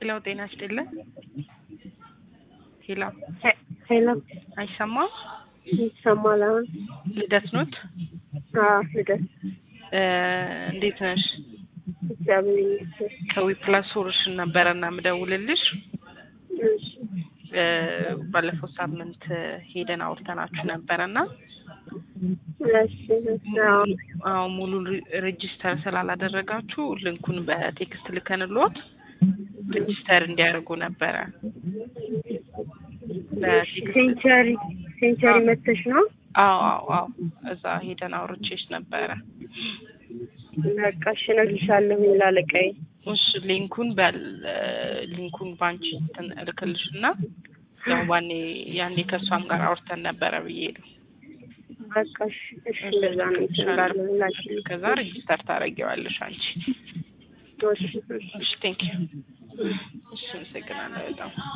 ሄሎ ጤና ይስጥልን። ሄሎ ሄሎ አይሰማም? ይሰማል አሁን? ልደት ኖት? አዎ ልደት እ እንዴት ነሽ? እግዚአብሔር ይመስገን። ከዊፕላስ ሶሉሽን ነበረ እና ምደውልልሽ እሺ እ ባለፈው ሳምንት ሄደን አውርተናችሁ ነበረ እና እሺ አዎ አዎ ሙሉ ሬጂስተር ስላላደረጋችሁ ልንኩን በቴክስት ልከንልዎት ሬጂስተር እንዲያደርጉ ነበረ። በቴክስት ሴንቸሪ ሴንቸሪ መተሽ ነው? አዎ አዎ አዎ እዛ ሄደን አውርቼሽ ነበረ። በቃ እሺ እነግርሻለሁ ላለቃዬ። እሺ ሊንኩን በል ሊንኩን ባንቺ እንትን እልክልሽና ያው ባኔ ያኔ ከእሷም ጋር አውርተን ነበረ ብዬ ነው። በቃ እሺ እሺ እንደዛ ነው እንችላለን ላኪልኝ። ከዛ ሬጂስተር ታደርጊዋለሽ አንቺ። እሺ እሺ እሺ ቴንክ ዩ። እሺ አመሰግናለሁ በጣም